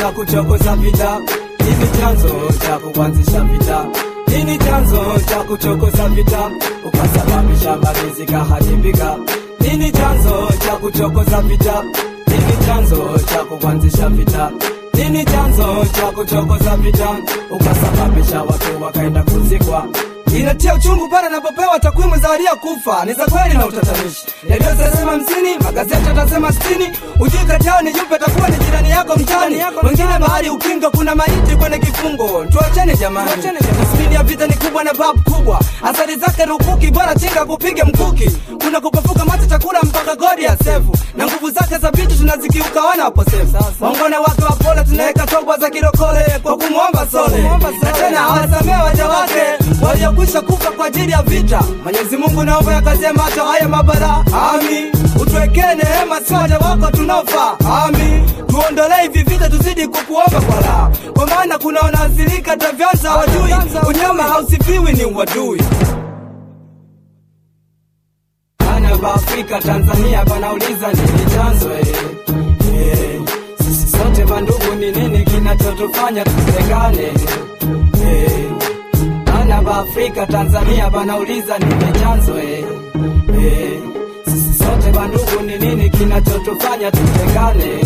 cha kuchokoza vita? Nini chanzo cha kuanzisha vita? Nini chanzo cha kuchokoza vita? Ukasababisha mali zikaharibika. Nini chanzo cha kuchokoza vita? Nini chanzo cha kuanzisha vita? Nini chanzo cha kuchokoza vita? Ukasababisha watu wakaenda kuzikwa. Inatia uchungu pale napopewa takwimu za waliokufa ni za kweli na utatanishi. Redio zinasema hamsini, magazeti yatasema sitini. Ujui kati yao ni yupi atakuwa ni jirani yako mtani. Wengine mahali ukingo kuna maiti kwenye kifungo. Tuachane jamani, tasmini ya vita ni kubwa na babu kubwa. Athari zake rukuki, bora chinga kupiga mkuki. Kuna kupafuka macho chakula mpaka godi ya sefu, na nguvu zake za vitu tunazikiuka wana waposefu. Wangone wake wapole, tunaweka toba za kirokole kwa kumwomba sole, na tena hawasamee waja wake waliokwisha kufa kwa ajili ya vita. Mwenyezi Mungu naomba yakazie macho haya mabara, ami utuwekee neema, si waja wako tunaofa, ami tuondolee hivi vita, tuzidi kukuomba kwa raha, kwa maana kuna wanaathirika tavyanza hawajui, unyama hausifiwi ni uadui. Bana ba Afrika Tanzania banauliza nini chanzo eh? Eh, sisi sote bandugu, ni nini kinachotufanya tutengane eh? Bana ba Afrika Tanzania banauliza nini chanzo eh? Eh, sisi sote bandugu, ni nini kinachotufanya tutengane